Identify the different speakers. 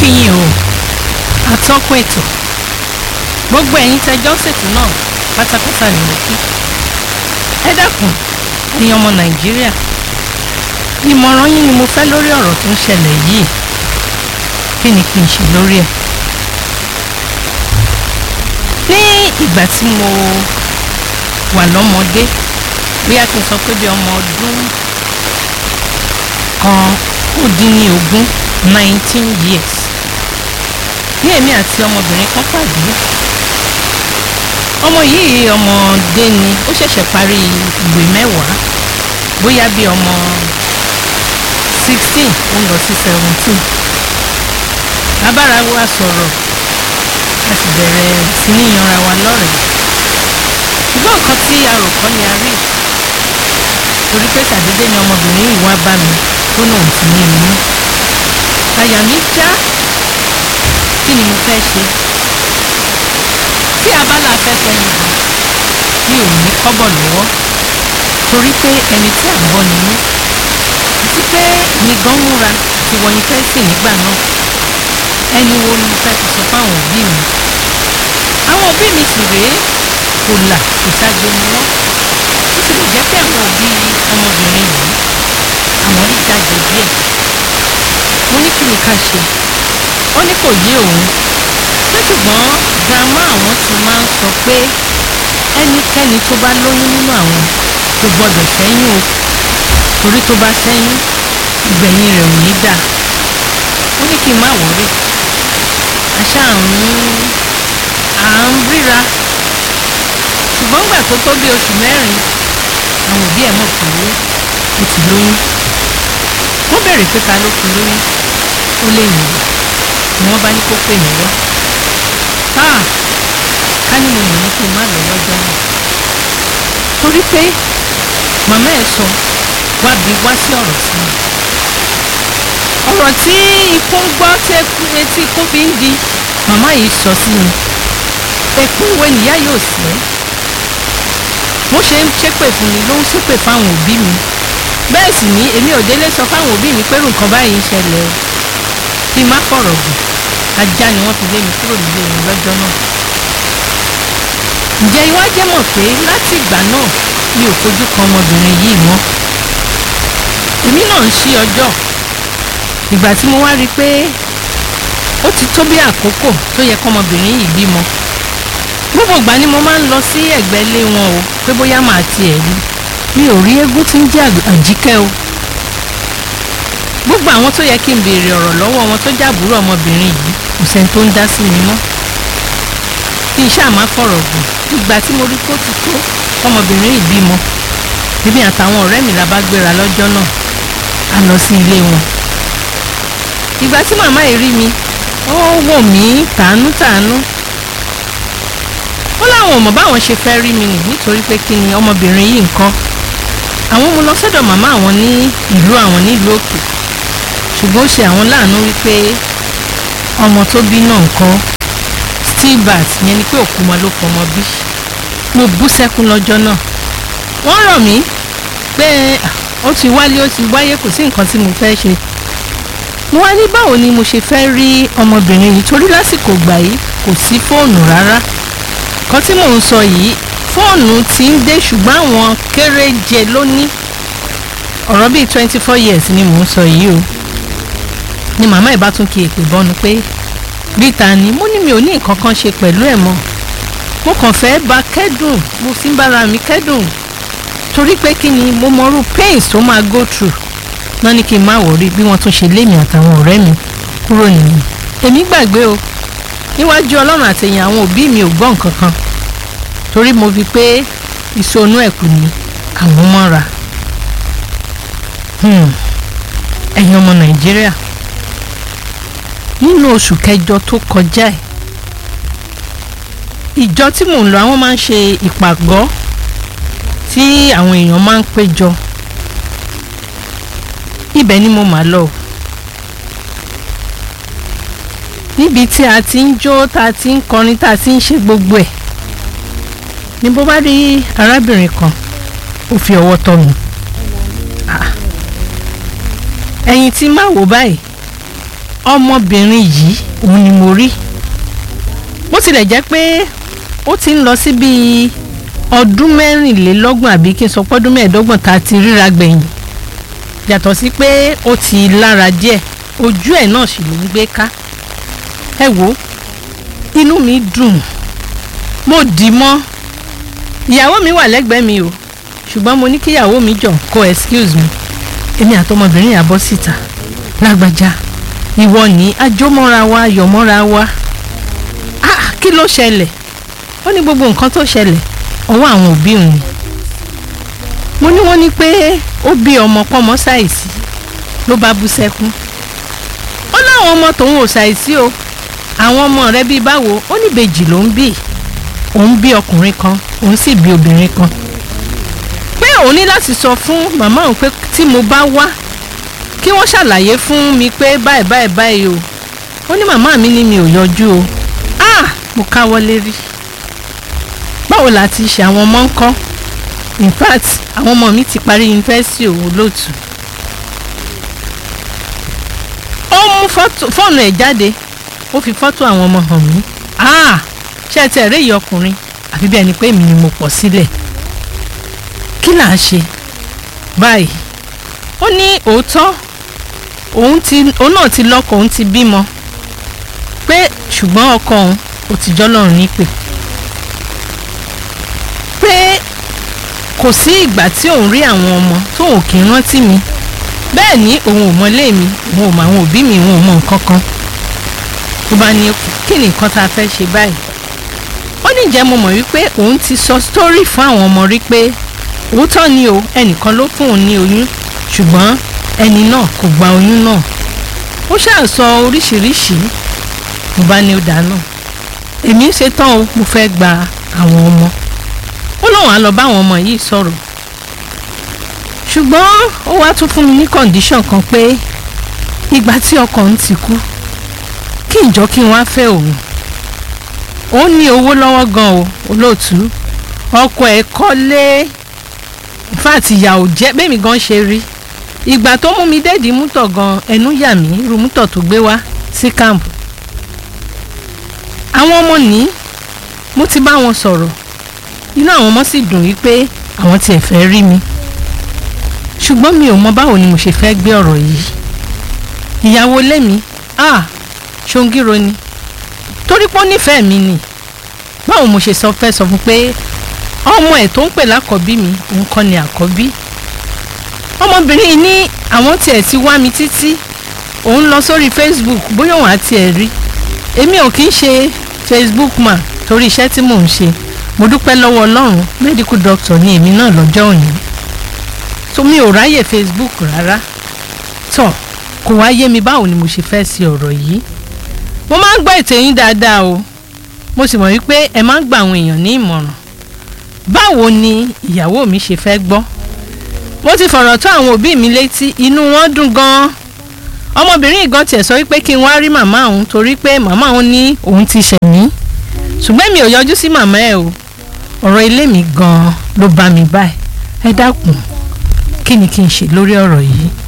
Speaker 1: kí yín o atọ́kùn ètò gbogbo ẹ̀yin tẹjọ́ ṣètò náà pátápátá ni mo kí ẹ dákun ẹ̀yin ọmọ nàìjíríà ìmọ̀ràn yín ni mo fẹ́ lórí ọ̀rọ̀ tó ń ṣẹlẹ̀ yìí kí ni kí n ṣe lórí ẹ̀ ní ìgbà tí mo wà lọ́mọdé bóyá kí n sọ pé bí ọmọ ọdún kan ó dín ní ogún nineteen years ní èmi àti ọmọbìnrin kan pàdé ọmọ yìí ọmọdé ni ó ṣẹ̀ṣẹ̀ parí ìwé mẹ́wàá bóyá bí ọmọ sixteen ó ń lọ sí seventeen abára wa sọ̀rọ̀ a sì bẹ̀rẹ̀ sí ní yanra wa lọ́rẹ̀ẹ́ ṣùgbọ́n nǹkan tí a rò kọ́ ni a rí torí pé ṣàdédé ni ọmọbìnrin yìí wá bá mi tó náà ti ní inú àyà mi já kí ni mo fẹ́ ṣe tí abala afẹ́fẹ́ ni bọ̀ mi ò ní kọ́bọ̀ lọ́wọ́ torí pé ẹni tí à ń bọ́ ni mí àti pé mi gan múra ti wọ yunifásitì nígbà náà ẹni wo ni mo fẹ́ fi sọ fáwọn òbí mi àwọn òbí mi sì rèé kò là kò ságbe ni wọ́n ó sì lè jẹ́ pé àwọn òbí ọmọbìnrin yìí àwọn rí jáde díẹ̀ mo ní kí ni ká ṣe ó ní kò yé òun pé ṣùgbọ́n grandma àwọn ti máa ń sọ pé ẹnikẹ́ni tó bá lóyún nínú àwọn kò gbọ́dọ̀ ṣẹ́yún o torí tó bá ṣẹ́yún ìgbẹ̀yìn rẹ̀ ò ní dà ó ní kí n má wọ̀rí àṣà àrùn à ń ríra ṣùgbọ́n gbà tó tó bí oṣù mẹ́rin àwọn òbí ẹ̀ mọ̀ pé ó ti lóyún wọ́n béèrè pé ta ló fún lóyún ó lè yìn ni wọ́n bá ní kó pè mí wá ká ní mo mọ̀ ní kí n má lọ lọ́jọ́ náà torí pé màmá ẹ̀ sọ wá bí wá sí ọ̀rọ̀ sí mi ọ̀rọ̀ tí ikú ń gbọ́ tí etí ikú fi ń di màmá yìí sọ sí mi èpè wo nìyá yóò sẹ́ mo ṣe ń ṣépè fún mi ló ń ṣépè fáwọn òbí mi bẹ́ẹ̀ sì ni èmi ò délé sọ fáwọn òbí mi pé nǹkan báyìí ń ṣẹlẹ̀ o kí n má fọ̀rọ̀ gùn ajá ni wọ́n fi lé mi kúrò nílé mi lọ́jọ́ náà ǹjẹ́ ìwà jẹ́ mọ̀ pé láti ìgbà náà mi ò fojú kan ọmọbìnrin yìí mọ́ èmi náà ń ṣí ọjọ́ ìgbà tí mo wá rí i pé ó ti tó bí àkókò tó yẹ kọ́mọbìnrin yìí bímọ gbogbo ìgbà ni mo máa ń lọ sí ẹ̀gbẹ́ ilé wọn o pé bóyá màá tiẹ̀ rí mi ò rí eégún tí ń jẹ́ àjíkẹ́ o gbogbo àwọn tó yẹ kí n béèrè ọ̀rọ̀ lọ́wọ́ wọn tó jàbúrò ọmọbìnrin yìí kò sẹ́ni tó ń dá sí mi mọ́ kí n ṣáà má fọ̀rọ̀ gùn ìgbà tí mo rí kó ti tó ọmọbìnrin yìí bímọ èmi àtàwọn ọ̀rẹ́ mi la bá gbéra lọ́jọ́ náà a lọ sí ilé wọn ìgbà tí màmá yìí rí mi ó wò mí tàánú-tàánú ó láwọn ò mọ̀ báwọn ṣe fẹ́ rí mi nì nítorí pé kí ni ọmọbìnrin yìí nǹkan àwọn mú lọ sọ́dọ̀ màmá àwọn ní ìlú àwọn nílùú òkè ṣùgbọ́n ó ṣe àwọn láàánú wípé ọmọ tó bí náà nǹkan stillbirth yẹn ni pé òkú ọmọ ló pọ̀ ọmọ bí mo bú sẹ́kún lọ́jọ́ náà wọ́n rọ̀ mí pé ó ti wálé ó ti wáyé kò sí nǹkan tí mo fẹ́ ṣe mo wá ní báwo ni mo ṣe fẹ́ rí ọmọbìnrin yìí torí lásìkò gbà yìí kò sí fóònù rárá kan tí mò ń sọ yìí fóònù ti ń dé ṣùgbọ́n àwọn kéréje ló ní ọ̀rọ̀ bíi twenty four years ni mò ń sọ yìí o ni màmá ẹ̀ bá tún kí èpè bọ́nu pé bíta ni mo ní mi ò ní nǹkan kan ṣe pẹ̀lú ẹ̀ mọ́ mo kàn fẹ́ bá kẹ́dùn mo fi ń bára mi kẹ́dùn torí pé kí ni mo mọrú pains tó máa go through náà ní kí n má wọrí bí wọ́n tún ṣe lémi àtàwọn ọ̀rẹ́ mi kúrò nìyí èmi gbàgbé o níwájú ọlọ́run àtẹ̀yìn àwọn òbí mi ò gbọ́ nǹkan kan torí mo fi pé ìsonú ẹ̀kú ni àwọn mọ́ra ẹ̀yin ọmọ nàìjíríà nínú oṣù kẹjọ tó kọjá ẹ̀ ìjọ tí mò ń lọ àwọn máa ń ṣe ìpàgọ́ tí àwọn èèyàn máa ń péjọ ibẹ̀ ni mo máa lọ níbi tí a ti ń jó tá a ti ń kọrin tá a ti ń ṣe gbogbo ẹ̀ ni bó bá rí arábìnrin kan ó fi ọwọ́ tọ́ mi ẹ̀yìn tí má wò báyìí ọmọbìnrin yìí òun ni mo rí bó tilẹ̀ jẹ́ pé ó ti ń lọ sí bíi ọdún mẹ́rìnlélọ́gbọ̀n àbí kí n sọ pé ọdún mẹ́ẹ̀ẹ́dọ́gbọ̀n tá a ti ríra gbẹ̀yìn yàtọ̀ sí pé ó ti lára díẹ̀ ojú ẹ̀ náà sì ló ń gbé ká ẹ wo inú mi dùn mo dì í mọ́ ìyàwó mi wà lẹ́gbẹ̀ẹ́ mi o ṣùgbọ́n mo ní kí ìyàwó mi jọ kó excuse me èmi àtọmọbìnrin yà bọ́ síta lágbájá ìwọ ní ajómọ́ra wa yọ̀mọ́ra wa ah kí ló ṣẹlẹ̀ ó ní gbogbo nǹkan tó ṣẹlẹ̀ ọwọ́ àwọn òbí òun ni mo ní wọ́n ní pé ó bí ọmọ pọ́mọ ṣàìsí ló bá bú sẹ́kún ó láwọn ọmọ tòun ò ṣàìsí o àwọn ọmọ rẹ̀ bíi báwo ó ní ìbejì ló ń bí òun bí ọkùnrin kan òun sì bí obìnrin kan pé òun ní láti sọ fún màmá òun pé tí mo bá wá kí wọ́n ṣàlàyé fún mi pé báyìí báyìí báyìí o ó ní màmá mi ní mi ò yọjú o ah mo káwọ́ lérí báwo la ti ṣe àwọn ọmọ ń kọ́ in fact àwọn ọmọ mi ti parí yunifásitì òwò lóòtù ó mú fọ́ọ̀nù ẹ̀ jáde ó fi fọ́tò àwọn ọmọ hàn mí ah ṣé ẹ tẹ̀ réyìí ọkùnrin àfi bí ẹni pé èmi ni mo pọ̀ sílẹ̀ kí là á ṣe báyìí ó ní òótọ́ òun ti òun náà ti lọ́kọ òun ti bímọ pé ṣùgbọ́n ọkọ òun ò ti jọ́ lọ́rùn nípè pé kò sí ìgbà tí òun rí àwọn ọmọ tó òun kì í rántí mi bẹ́ẹ̀ ni òun ò mọlé mi òun ò mọ àwọn òbí mi òun ò mọ nǹkan kan tó bá ní kí ni nǹkan tá a fẹ́ ṣe báyìí ó ní ìjẹ́ mo mọ̀ wípé òun ti sọ sítórì fún àwọn ọmọ rí pé òótọ́ ni o ẹnìkan ló fún òun ní oyún ṣùgbọ́n ẹni náà kò gba oyún náà ó ṣáà sọ oríṣiríṣi mo bá ní ó dáná èmi ṣe tán o mo fẹ́ gba àwọn ọmọ ó lóun á lọ bá àwọn ọmọ yìí sọ̀rọ̀ ṣùgbọ́n ó wá tún fún mi ní kọ̀ǹdíṣọ̀n kan pé ìgbà tí ọkọ òun ti kú kí ìjọ kí n wá fẹ́ òun òun ní owó lọ́wọ́ gan o olóòtú ọkọ ẹ̀ kọ́lé fáàtì ìyà ò jẹ́ bẹ́ẹ̀ mi gan ṣe rí ìgbà tó mú mi déèdì mútọ̀ gan ẹnu yà mí irú mútọ̀ tó gbé wá sí káàmpù àwọn ọmọ ní mo ti bá wọn sọ̀rọ̀ inú àwọn ọmọ sì dùn wípé àwọn tiẹ̀ fẹ́ rí mi ṣùgbọ́n mi ò mọ báwo ni mo ṣe fẹ́ gbé ọ̀rọ̀ yìí ìyàwó lẹ́mi ah ṣongíro ni torí pé ó nífẹ̀ẹ́ mi ni báwo mo ṣe sọ fẹ́ sọ fún pé ọmọ ẹ̀ tó ń pè lákọ̀bí mi òun kọ́ ni àkọ́bí ọmọbìnrin yìí ní àwọn tiẹ̀ ti wá mi títí òun lọ sórí Facebook bóyá òun àti ẹ̀ rí èmi ò kí ń ṣe Facebook man torí iṣẹ́ tí mò ń ṣe mo dúpẹ́ lọ́wọ́ Ọlọ́run medical doctor ni èmi náà lọ́jọ́ òní tó mi ò ráyè Facebook rárá tọ́ kò wá yé mi báwo ni mo ṣe fẹ́ sí ọ̀rọ̀ yìí mo máa ń gbọ́ ètò yín dáadáa o mo sì mọ̀ wípé ẹ máa ń gba àwọn èèyàn ní ìmọ̀ràn báwo ni ìyàwó mi ṣe fẹ́ gbọ́ mo ti fọ̀rọ̀ tó àwọn òbí mi létí inú wọn dùn gan-an ọmọbìnrin ìgan tiẹ̀ sọ wípé kí n wá rí màmá òun torí pé màmá òun ní òun ti ṣẹ̀ mí ṣùgbọ́n mi ò yọjú sí màmá ẹ̀ o ọ̀rọ̀ ilé mi gan-an ló bá mi báyìí ẹ dákun kí ni kí n ṣe lórí ọ̀rọ̀ yìí